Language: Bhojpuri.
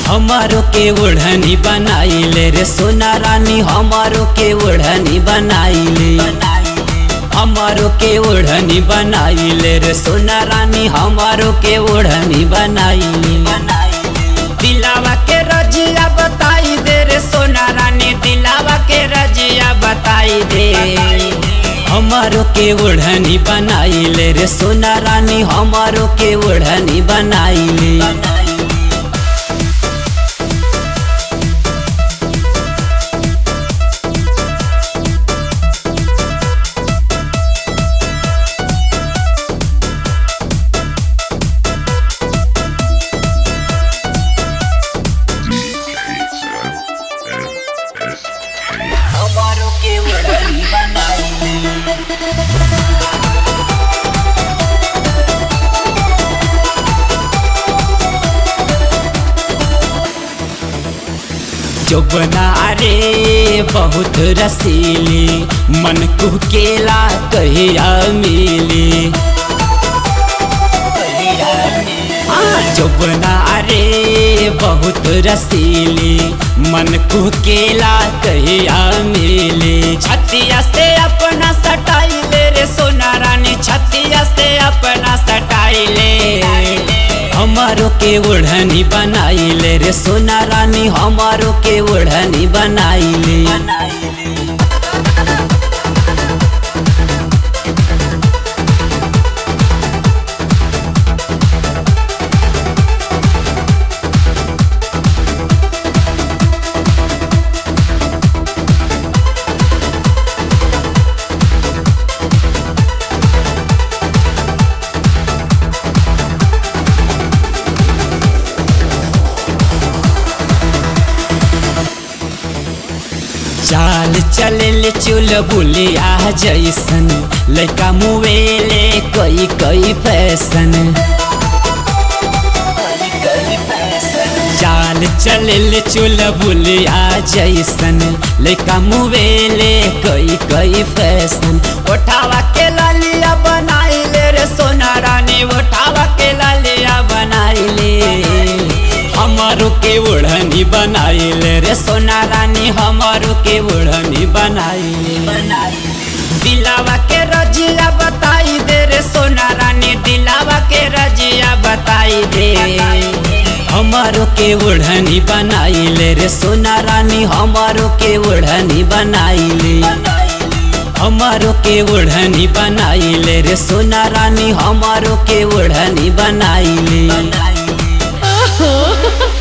हमारो के ओढ़नी बनाइले रे सोना रानी हमारो के ओढ़नी बनाइले हमारो के ओढ़नी बनाइले रे सोना रानी हमारो के ओढ़नी बनाइले दिलावा के रजिया बताई दे रे सोना रानी दिलावा के रजिया बताई दे हमारो के ओढ़नी बनाइले रे सोना रानी हमारो के ओढ़नी बनाइले हमारो के ओढ़नी बनाइले जोबना रे बहुत रसीली मन को केला कहिया मिली जोबना रे बहुत रसीली मन को केला कहिया मिली छतिया से अपना सटाई ले रे सोना रानी छतिया से अपना सटाई ले हमारो के ओढ़नी बनाइले रे सोना रानी हमारो के ओढ़नी बनाइले चाल चले चुल बुलिया जैसन लड़का मुवेले कई कई फैशन चाल चले चुल बुलिया जैसन लड़का मुवेले कई कई फैशन उठावा के लालिया बनाइले रे सोना रानी उठावा के लालिया बनाइले हमारो के ओढ़नी बनाइले रे सोना रानी हमारो के ओढ़नी बनाइले दिलावा के रजिया बताई दे रे सोना रानी दिलावा के रजिया बताई दे हमारो के ओढ़नी बनाइले रे सोना रानी हमारो के ओढ़नी बनाइले हमारो के ओढ़नी बनाइले रे सोना रानी हमारो के ओढ़नी बनाइले Oh